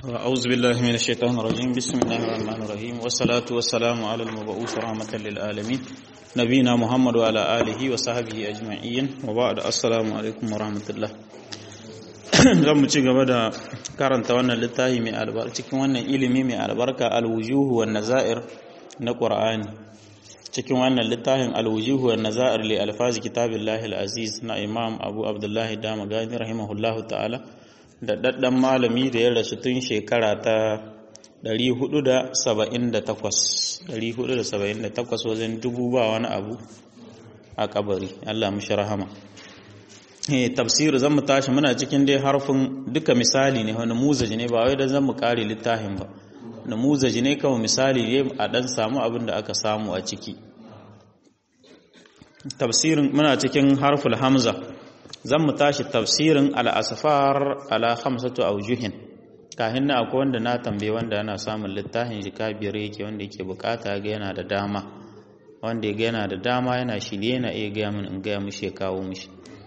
أعوذ بالله من الشيطان الرجيم بسم الله الرحمن الرحيم والصلاة والسلام على المبعوث رحمة للعالمين نبينا محمد وعلى آله وصحبه أجمعين وبعد السلام عليكم ورحمة الله zan mu ci gaba da karanta wannan littafi mai albarka cikin wannan ilimi mai albarka alwujuhu wan nazair na Qur'ani cikin wannan littafin alwujuhu wan nazair li alfazi kitabillahi alaziz na Imam Abu Abdullah Dama Gani rahimahullahu ta'ala da daddan malami da ya rasu tun shekara ta 478 478 wajen dubu ba wani abu a kabari Allah mushi rahama tafsir zan mu tashi muna cikin dai harfin duka misali ne wani muzaji ne ba wai da zan mu kare littafin ba na muzaji ne kawai misali ne a dan samu abin da aka samu a ciki tafsirin muna cikin harful hamza zan mu tashi tafsirin al-asfar ala khamsatu awjuhin kahin na akwai wanda na tambaye wanda yana samun littafin jika biyar yake wanda yake bukata ga yana da dama wanda ya ga yana da dama yana shirye yana iya gaya min in gaya mishi ya kawo mishi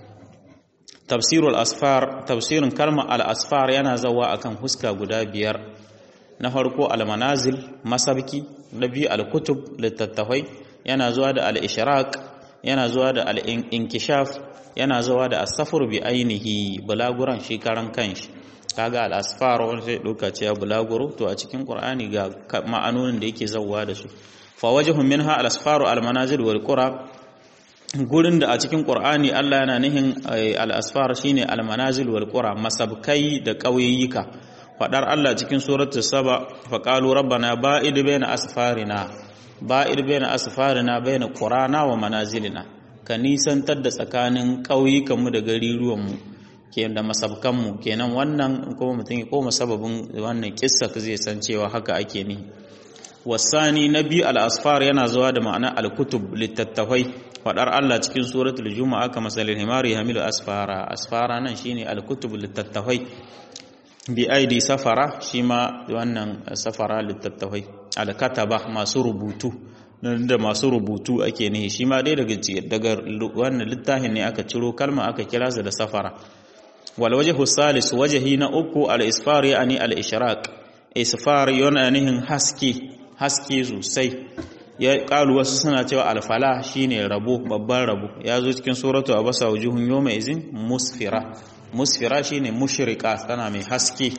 tafsirul asfar tafsirin kalmar al-asfar yana zawa akan huska guda biyar na farko al-manazil masabki na biyu al-kutub littattafai yana zuwa da al-ishraq yana zuwa da al-inkishaf yana zuwa da as-safar bi ainihi bulaguran shi karan kanshi kaga al-asfar wanda sai doka ce bulaguro to a cikin qur'ani ga ma'anonin da yake zawa da su fa wajhun minha al-asfaru al-manazil wal qura gurin da a cikin ƙur'ani Allah yana nihin al'asfar shi ne almanazil wal ƙura masabkai da ƙauyayyuka faɗar Allah cikin suratu saba faƙalu rabbana ba'id bayna asfarina ba'id bayna asfarina bayna qurana wa manazilina ka nisantar da tsakanin ƙauyukanmu da gariruwanmu ke da masabkanmu kenan wannan kuma mutum ya koma sababin wannan kissa zai san cewa haka ake ni wasani na biyu al'asfar yana zuwa da ma'ana al-kutub littattafai faɗar Allah cikin suratul juma'a kama salil himari hamilu asfara asfara nan shine al-kutub littattafai bi aidi safara shi ma wannan safara littattafai al-kataba masu rubutu da masu rubutu ake nihi shi ma dai daga daga wannan littafin ne aka ciro kalma aka kira da safara wal wajhu salis wajhi na uku al-isfar yani al-ishraq isfar yana nihin haske haske sosai ya kalu wasu suna cewa alfala shine rabo babban rabo ya zo cikin suratu abasa wujuhun yawma izin musfira musfira shine mushrika tana mai haske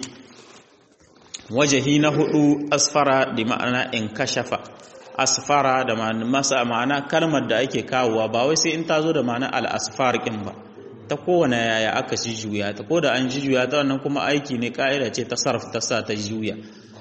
wajahi na hudu asfara da ma'ana in kashafa asfara da masa ma'ana kalmar da ake kawowa ba wai sai in ta zo da ma'ana al-asfar kin ba ta kowane yaya aka shi juya ta ko da an ji juya ta wannan kuma aiki ne ka'ida ce ta sarf ta sa ta juya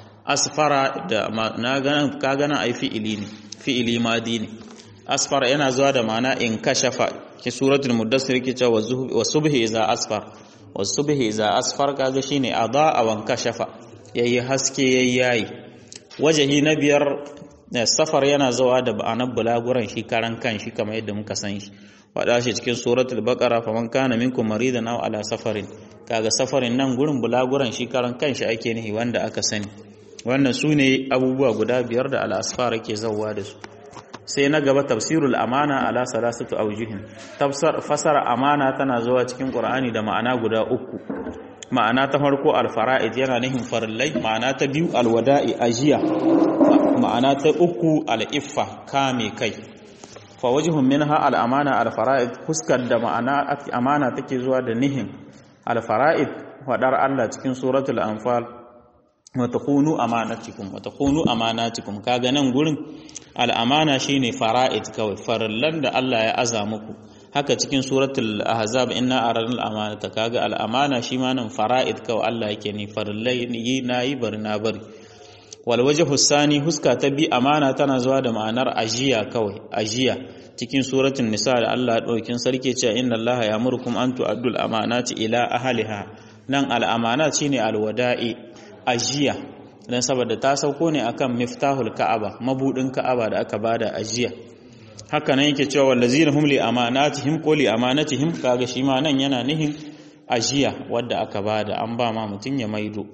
asfara da na ganin ka gana ai fi'ili ne fi'ili madi ne asfara yana zuwa da ma'ana in kashafa ki suratul mudassir yake cewa wa subhi iza asfar wa subhi iza asfar kaga shine adaa wa kashafa yayi haske yayi yayi wajahi na biyar safar yana zuwa da ma'anar bulaguran shi karan kan shi kamar yadda muka san shi wada shi cikin suratul baqara faman kana minkum maridan aw ala safarin kaga safarin nan gurin bulaguran shi karan kan shi ake nihi wanda aka sani wannan su ne abubuwa guda biyar da al'asfara ke zauwa da su sai na gaba tafsirul amana ala salasatu aujihin fasara amana tana zuwa cikin qur'ani da ma'ana guda uku ma'ana ta farko alfara'id yana nihin farillai ma'ana ta biyu alwada'i ajiya ma'ana ta uku al'iffa kame kai fa wajhun minha al'amana alfara'id fuskar da ma'ana amana take zuwa da nihin alfara'id fadar Allah cikin suratul anfal watakunu amanatikum watakunu amanatikum kaga nan gurin al'amana shine fara'id kawai farallan da Allah ya aza muku haka cikin suratul ahzab inna aradul amanata kaga al'amana shi ma nan fara'id kawai Allah yake ni farallai yi nayi bari na bari wal wajhu sani huska ta bi amana tana zuwa da ma'anar ajiya kawai ajiya cikin suratul nisa da Allah daukin sarki cewa inna Allah ya'murukum an tu'addul amanati ila ahliha nan al'amanat shine alwada'i ajiya dan saboda ta sauko ne akan miftahul ka'aba mabudin ka'aba da aka bada ajiya haka nan yake cewa wallazina hum li amanatihim ko li amanatihim kaga shi ma nan yana nihin ajiya wadda aka bada an ba ma mutun ya maido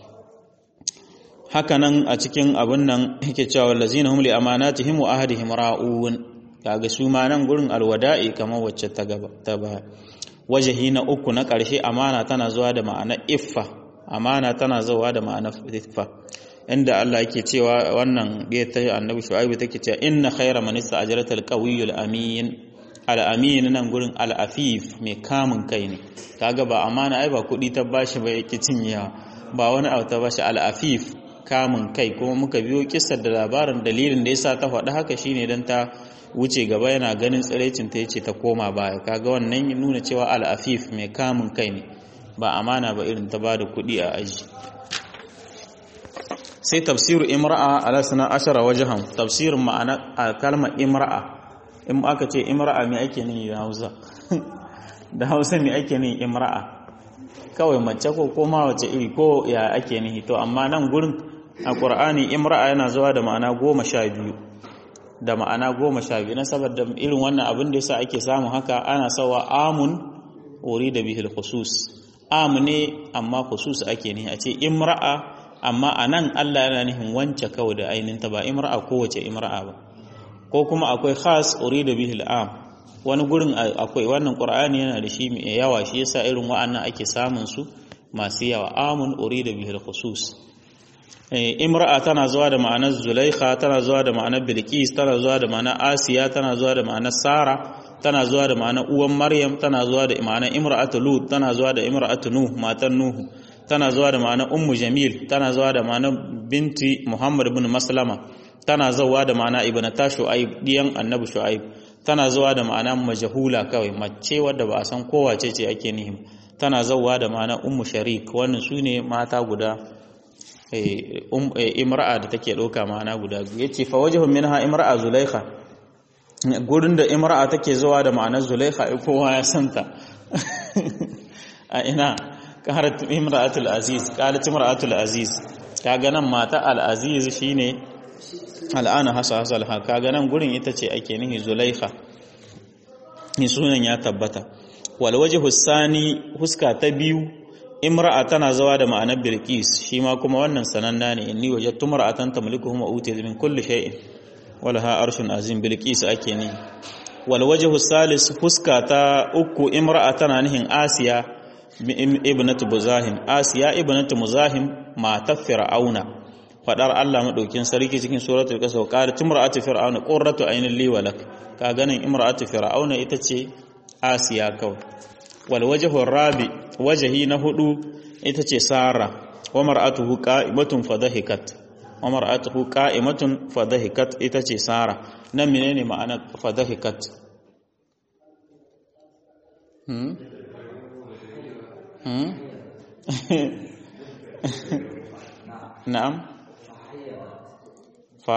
haka nan a cikin abun nan yake cewa wallazina hum li amanatihim wa ahdihim ra'un kaga su ma nan gurin alwada'i kamar wacce ta gaba ta ba wajahi na uku na ƙarshe amana tana zuwa da ma'ana iffa amana tana zawa da ma'ana fa inda Allah yake cewa wannan ɗaya ta annabi shu'aibu take cewa inna khayra man ista'jarata al-qawiyyul amin al-amin nan gurin al-afif mai kamun kai ne kaga ba amana ai ba kuɗi ta bashi ba yake cinyewa ba wani abu ta bashi al-afif kamun kai kuma muka biyo kissar da labarin dalilin da yasa ta faɗi haka shine dan ta wuce gaba yana ganin tsiraicin ta yace ta koma baya kaga wannan ya nuna cewa al-afif mai kamun kai ne ba amana ba irin ta bada kuɗi a aji sai tafsiru imra'a ala sana ashara wajhan tafsirin ma'ana kalmar imra'a in aka ce imra'a me ake nihi da Hausa da Hausa me ake nihi imra'a kawai mace ko koma wace iri ko ya ake nihi to amma nan gurin a Qur'ani imra'a yana zuwa da ma'ana goma sha biyu da ma'ana goma sha biyu na saboda irin wannan abin da yasa ake samu haka ana sawa amun urida bihil khusus am ne amma khusus ake nihi a ce imra'a amma a nan Allah yana nufin wance kawai da ainihinta ba imra'a kowace imra'a ba ko kuma akwai khas urida bihil am wani gurin akwai wannan qur'ani yana da shi mai yawa shi yasa irin wa'annan ake samun su masu yawa amun urida bihil khusus imra'a tana zuwa da ma'anar zulaikha tana zuwa da ma'anar bilqis tana zuwa da ma'anar asiya tana zuwa da ma'anar sara tana zuwa da ma'anar uwan maryam tana zuwa da ma'anar imra'atu lut tana zuwa da imra'atu nuh matan nuhu tana zuwa da ma'anar ummu jamil tana zuwa da ma'anar binti muhammad ibn maslama tana zuwa da ma'ana ibnata shu'aib diyan annabi shu'aib tana zuwa da ma'ana majhula kawai mace wadda ba a san kowace ce ake nihi tana zuwa da ma'ana ummu sharik wannan sune mata guda imra'a da take ɗauka ma'ana guda biyu yace fa wajhun minha imra'a zulaikha gurin da imra'a take zuwa da ma'anar zulaikha kowa ya santa a ina qalat imra'atul aziz qalat imra'atul aziz kaga nan mata al aziz shine al'ana hasa hasal ha kaga nan gurin ita ce ake nihi zulaikha ni sunan ya tabbata wal wajhu sani huska ta biyu imra'a tana zawa da ma'anar bilqis shi ma kuma wannan sananna ne inni wajadtu mar'atan tamlikuhum wa utiyat min kulli shay'in walaha arshun azim bilqis ake ni wal wajhu salis huska ta uku imra'a tana nihin asiya ibnatu muzahim asiya ibnatu muzahim matar fir'auna fadar Allah madaukin sarki cikin suratul qasas qalat imra'atu fir'auna qurratu aynin li walak ka ganin imra'atu fir'auna ita ce asiya kawai wal wajhu rabi wajhi na hudu ita ce sara wa mar'atuhu qa'imatun fadhahikat wa mar'atuhu qa'imatun fadhahikat ita ce sara nan menene ma'anar fadhahikat hmm hmm na'am fa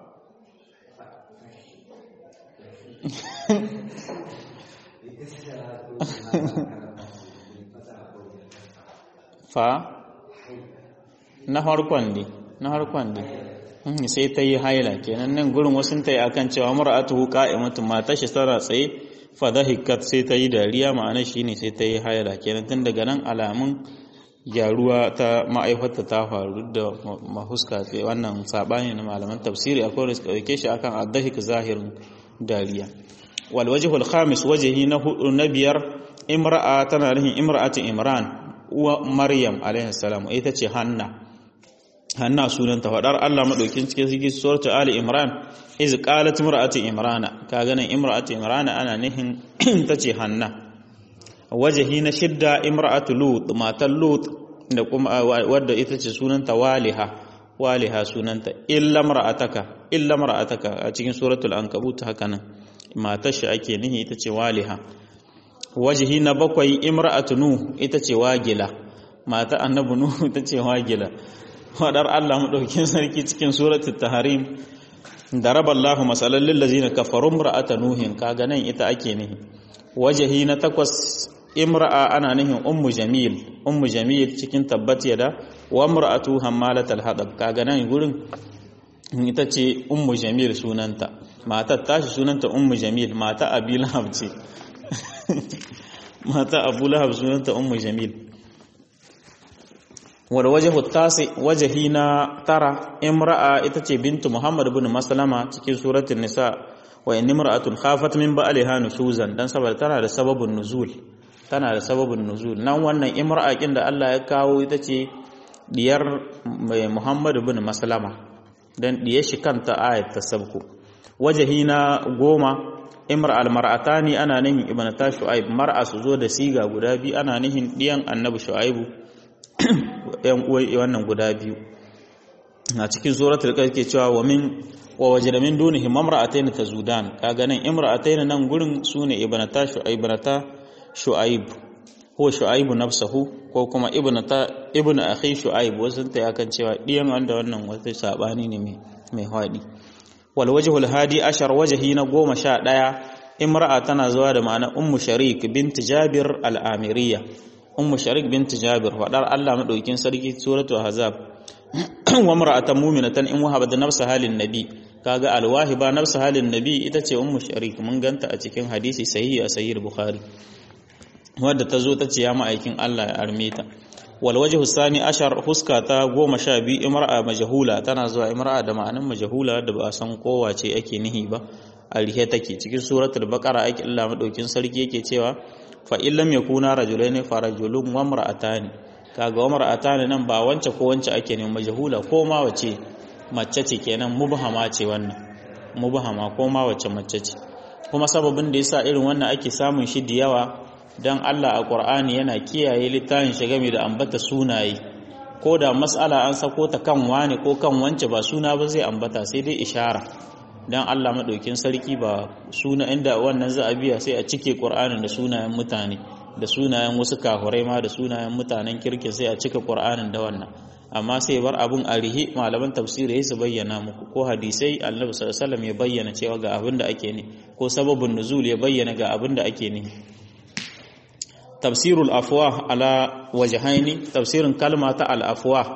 fa na harkon ne na harkon ne sai ta yi haila kenan nan gurin wasu ta yi akan cewa mar'atu qa'imatu mata shi tara tsaye fa dhahikat sai ta yi dariya ma'ana shine sai ta yi haila kenan tun daga nan alamun gyaruwa ta ma'aifata ta faru da mahuska ce wannan sabani na malaman tafsiri akwai da suka dauke shi akan adhahik zahirin dariya wal wajhul khamis wajhi na hudu na biyar imra'a tana nufin imra'atu imran uwa maryam alaihi salam ita ce hanna hanna sunanta fadar Allah madaukin cikin cikin suratu ali imran iz qalat imra'atu imrana kaga nan imra'atu imrana ana nihin tace hanna wajahi na shidda imra'atu lut matan lut da kuma wadda ita ce sunanta waliha waliha sunanta illa mar'ataka illa mar'ataka a cikin suratul ankabut haka nan matar shi ake nihi ita ce waliha wajihi na bakwai imra'atu nuh ita ce wagila mata annabi nuh ita ce wagila wadar Allah madaukakin sarki cikin suratul tahrim daraballahu masalan lil ladzina kafaru imra'ata nuhin kaga nan ita ake nihi wajihi na takwas imra'a ana nihin ummu jamil ummu jamil cikin tabbat yada wa imra'atu hammalatal hadab kaga nan gurin ita ce ummu jamil sunanta matar tashi sunanta ummu jamil mata abi lahab ce mata abu lahab sunanta ummu jamil wal wajhu tasi wajhi na tara imra'a ita ce bintu muhammad ibn maslama cikin suratul nisa wa in imra'atun khafat min ba'liha nushuzan dan saboda tana da sababun nuzul tana da sababin nuzul nan wannan imra'a kin da Allah ya kawo ita ce diyar mai Muhammad bin Maslama dan diyar shi kanta ayat ta sabku wajahi na goma imra almar'atani ana nihin ibnata shu'aib mar'a su zo da siga guda biyu ana nihin diyan annabi shu'aibu yan uwai wannan guda biyu a cikin suratul qaf ke cewa wa min wa wajada min dunihi mamra'atayn tazudan kaga nan imra'atayn nan gurin sune ibnata shu'aib ibnata shu'aib ko shu'aib nafsuhu ko kuma ibnata ibnu akhi shu'aib wasun ta yakan cewa diyan wanda wannan wata sabani ne mai mai hadi wal wajhul hadi ashar wajhi na goma sha ɗaya imra'a tana zuwa da ma'ana ummu sharik bint jabir al-amiriyya ummu sharik bint jabir fadar Allah madaukin sarki suratu ahzab wa mar'atan mu'minatan in wahabat nafsa halin nabi kaga alwahiba nafsa halin nabi ita ce ummu sharik mun ganta a cikin hadisi sahihi a sahih bukhari wadda ta zo ta ce ya ma'aikin Allah ya arme ta wal wajhu sani ashar huska ta goma sha biyu imra'a majhula tana zuwa imra'a da ma'anan majhula da ba a san kowa ce ake nihi ba a rihe take cikin suratul baqara ake Allah madaukin sarki yake cewa fa in lam yakuna rajulaini fa rajulun wa imra'atani kaga wa imra'atani nan ba wance ko wance ake neman majhula ko ma wace mace ce kenan mubhama ce wannan mubhama ko ma wace mace ce kuma sababin da yasa irin wannan ake samun shi da yawa dan Allah a Qur'ani yana kiyaye littafin shi game da ambata sunaye ko da mas'ala an sako ta kan wani ko kan wance ba suna ba zai ambata sai dai ishara dan Allah madaukin sarki ba suna inda wannan za a biya sai a cike Qur'anin da sunayen mutane da sunayen wasu kafurai ma da sunayen mutanen kirkin sai a cika Qur'anin da wannan amma sai bar abun a rihi malaman tafsiri su bayyana muku ko hadisai Annabi sallallahu alaihi wasallam ya bayyana cewa ga abin da ake ne ko sababin nuzul ya bayyana ga abin da ake ne tafsirul afwah ala wajhaini tafsirin kalma ta al afwah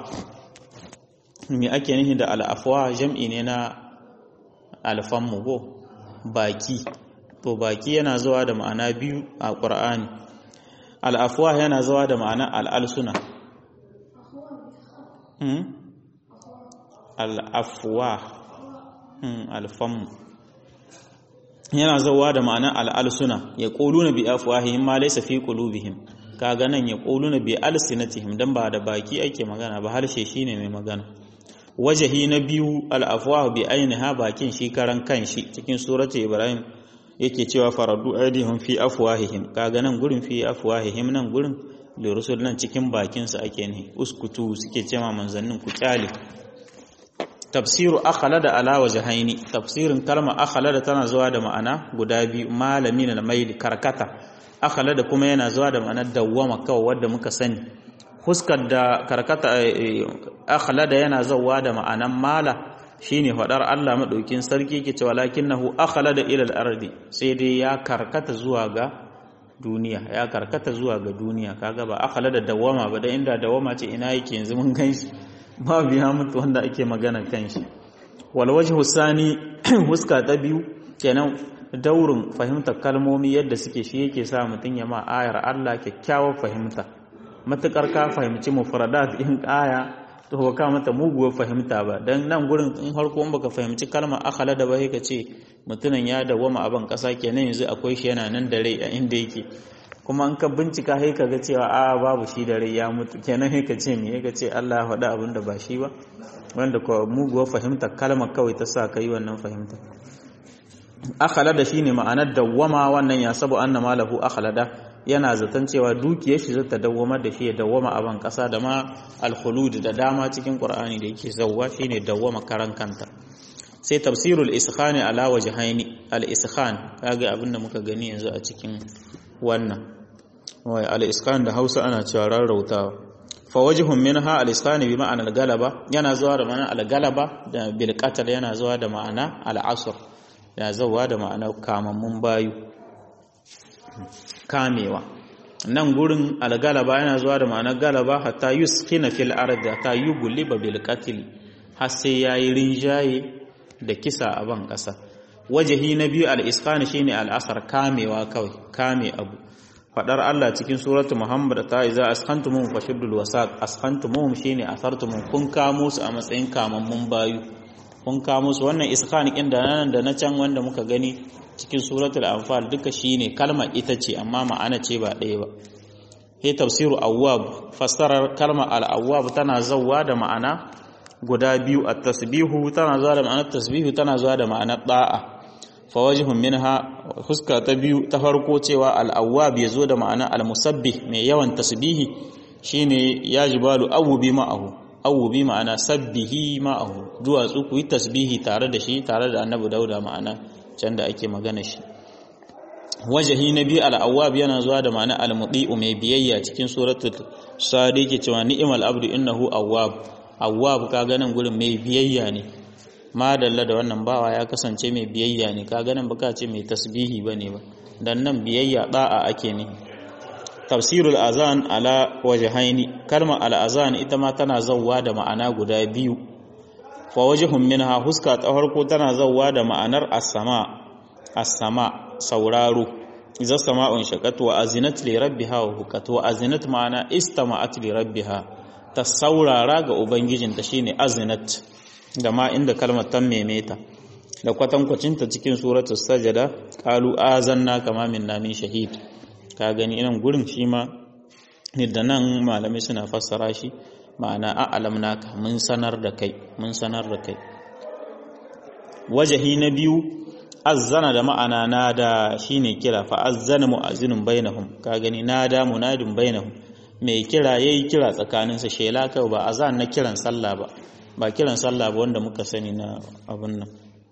me ake nihi da al afwah jam'i ne na alfanmu go baki to baki yana zuwa da ma'ana biyu a ƙur'ani al'afuwa yana zuwa da ma'ana al'alsuna al'afuwa alfanmu yana zuwa da ma'ana al'alsuna ya ƙolu na bi afuwahihim ma laisa fi ƙulubihim kaga nan ya ƙolu na bi alsinatihim don ba da baki ake magana ba harshe shine mai magana wajahi na biyu al'afuwa bi ainiha bakin shi karan kanshi cikin suratu ibrahim yake cewa faradu aidihim fi afwahihim kaga nan gurin fi afwahihim nan gurin da rusul nan cikin bakinsa ake ne uskutu suke cewa manzannin ku kyale tafsiru akhlada ala wajhaini tafsirin kalma akhlada tana zuwa da ma'ana guda biyu malami na maili karkata akhlada kuma yana zuwa da ma'anar dawwama kawai wanda muka sani fuskar da karkata akhlada yana zawa da ma'anan mala shine fadar Allah madaukin sarki ke cewa lakinnahu akhlada ila al-ardi sai dai ya karkata zuwa ga duniya ya karkata zuwa ga duniya kaga ba akhlada dawama ba da inda dawama ce ina yake yanzu mun ganshi ba biya mutu wanda ake magana kanshi wal wajhu sani huska ta biyu kenan daurin fahimtar kalmomi yadda suke shi yake sa mutun ya ma ayar Allah kyakkyawar fahimta matukar ka fahimci mufradat in aya to ba ka mata muguwar fahimta ba dan nan gurin in harko in baka fahimci kalmar akhala da ba sai ka ce mutumin ya dawama a ban kasa kenan yanzu akwai shi yana nan da rai a inda yake kuma in ka bincika sai ka ga cewa a babu shi da rai ya mutu kenan sai ka ce me ka ce Allah ya faɗa abin da ba shi ba wanda ko muguwar fahimta kalmar kawai ta sa ka yi wannan fahimta akhalada shine ma'anar dawwama wannan ya sabu anna malahu akhalada yana zaton cewa dukiyar shi zata dawwama da shi ya dawwama a ban kasa da ma al-khulud da dama cikin qur'ani da yake zawwa shine dawwama karan kanta sai tafsirul iskhani ala wajhaini al-iskhan kaga abinda muka gani yanzu a cikin wannan wai al-iskhan da Hausa ana cewa rarrautawa fa wajhun minha al-iskhan bi ma'ana al-galaba yana zuwa da ma'ana al-galaba da bil qatl yana zuwa da ma'ana al-asr ya zawa da ma'ana kamammun bayu kamewa nan gurin algalaba yana zuwa da ma'anar galaba hatta yuskina fil ardi hatta yughliba bil qatl har sai yayi rinjaye da kisa a ban kasa wajahi na biyu al isqan shine al asar kamewa kawai kame abu fadar Allah cikin suratu Muhammad ta iza askantumum fashiddul wasaq askantumum shine asartum kun kamo su a matsayin kamammun bayu kun kamo su wannan isqan kin da nan da na can wanda muka gani cikin suratul anfal duka shine kalma ita ce amma ma'ana ce ba ɗaya ba he tafsiru awwab fassarar kalma al-awwab tana zawwa da ma'ana guda biyu at-tasbihu tana zuwa da ma'anar tasbihu tana zuwa da ma'anar da'a fa wajhun minha huska ta biyu ta farko cewa al-awwab yazo da ma'anar al-musabbih mai yawan tasbihi shine ya jibalu awubi ma'ahu awubi ma'ana sabbihi ma'ahu duwatsu ku yi tasbihi tare da shi tare da annabi dauda ma'ana can da ake magana shi wajahi na biyu al'awwab yana zuwa da ma'ana al-mudi'u mai biyayya cikin suratul sadi ke cewa ni'mal abdu innahu awwab awwab ka ganin gurin mai biyayya ne madalla da wannan bawa ya kasance mai biyayya ne ka ganin baka ce mai tasbihi bane ba dan nan biyayya da'a ake ne tafsirul azan ala wajhaini kalma al azan ita ma tana zawwa da ma'ana guda biyu fa wajhun minha huska ta farko tana zawwa da ma'anar as-sama as-sama sauraro idza sama'un shaqat wa azinat li rabbiha wa hukat wa azinat ma'ana istama'at li rabbiha ta saurara ga ubangijinta shine azinat da ma inda kalmar ta memeta da kwatankwacinta cikin suratul sajada qalu azanna kama minna min shahid ka gani inan gurin shi ma da nan malamai suna fassara shi ma'ana a'alam naka mun sanar da kai mun sanar da kai wajahi na biyu azzana da ma'ana nada shine kira fa azzana mu'azzinun bainahum ka gani nada munadin bainahum mai kira yayi kira tsakanin sa shela kai ba azan na kiran sallah ba ba kiran sallah ba wanda muka sani na abun nan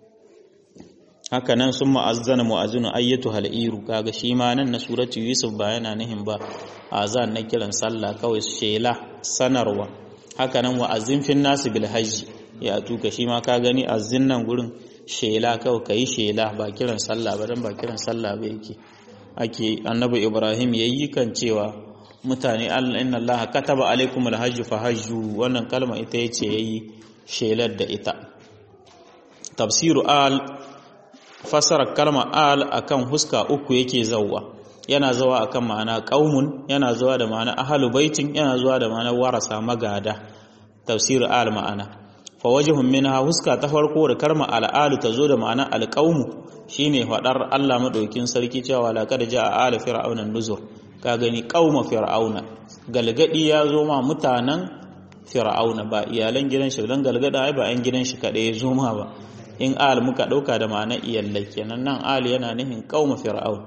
haka nan sun ma'azzana mu'azzinu ayyatu hal'iru kaga shi ma nan na suratu yusuf ba yana nihin ba azan na kiran sallah kawai shela sanarwa haka nan wa'azzin fin nasu bil hajji ya tuka shi ma ka gani azzin nan gurin shela kawai kai shela ba kiran sallah ba dan ba kiran sallah ba yake ake annabi ibrahim yayi kan cewa mutane Allah inna Allah kataba alaikumul hajju fahajju wannan kalma ita yace yayi shelar da ita tafsiru al fassarar kalma al akan huska uku yake zawwa yana zawa akan ma'ana qaumun yana zawa da ma'ana ahlu baitin yana zuwa da ma'ana warasa magada tafsir al ma'ana fa wajhun minha huska ta farko da kalma al al tazo da ma'ana al qaumu shine fadar Allah madaukin sarki cewa laqad jaa al fir'auna nuzur ka gani qauma fir'auna galgadi ya zo ma mutanen fir'auna ba iyalan gidan shi dan galgada ai ba an gidan shi kadai ya zo ma ba in al muka ɗauka da ma'ana iyallai kenan nan al yana nufin qauma fir'aun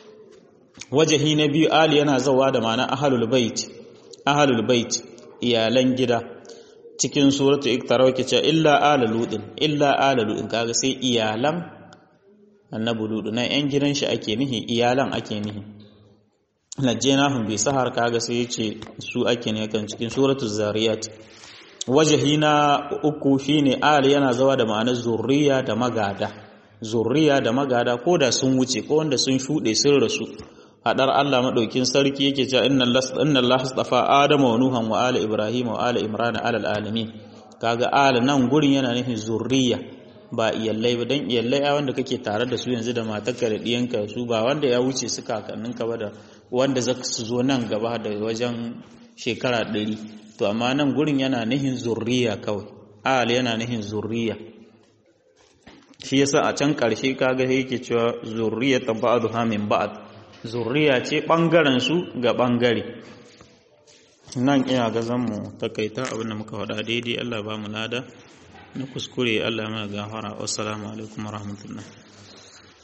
wajahi na biyu al yana zawa da ma'ana ahlul bait ahlul bait iyalan gida cikin suratu iktara wake cewa illa ala ludin illa ala ludin kaga sai iyalan annabi ludu na yan gidan shi ake nihi iyalan ake nihi najjenahum bi sahar kaga sai yace su ake ne kan cikin suratu zariyat wajahi na uku shine al yana zawa da ma'anar zurriya da magada zurriya da magada ko da sun wuce ko wanda sun shuɗe sun rasu hadar Allah madaukin sarki yake cewa inna Allah astafa adama wa nuhan wa ala ibrahim wa ala imran ala alamin kaga al nan gurin yana nufin zurriya ba iyallai ba dan iyallai a wanda kake tare da su yanzu da matarka da diyanka su ba wanda ya wuce su kakanninka ba da wanda zaka su zo nan gaba da wajen shekara ɗari to amma nan gurin yana nihin zurriya kawai al yana nihin zurriya shi yasa a can ƙarshe kaga yake cewa zurriyatan ba'dha min ba'd zurriya ce bangaren su ga bangare nan ina ga zan mu takaita abin da muka faɗa daidai Allah ba mu lada na kuskure Allah mana gafara wassalamu alaikum warahmatullahi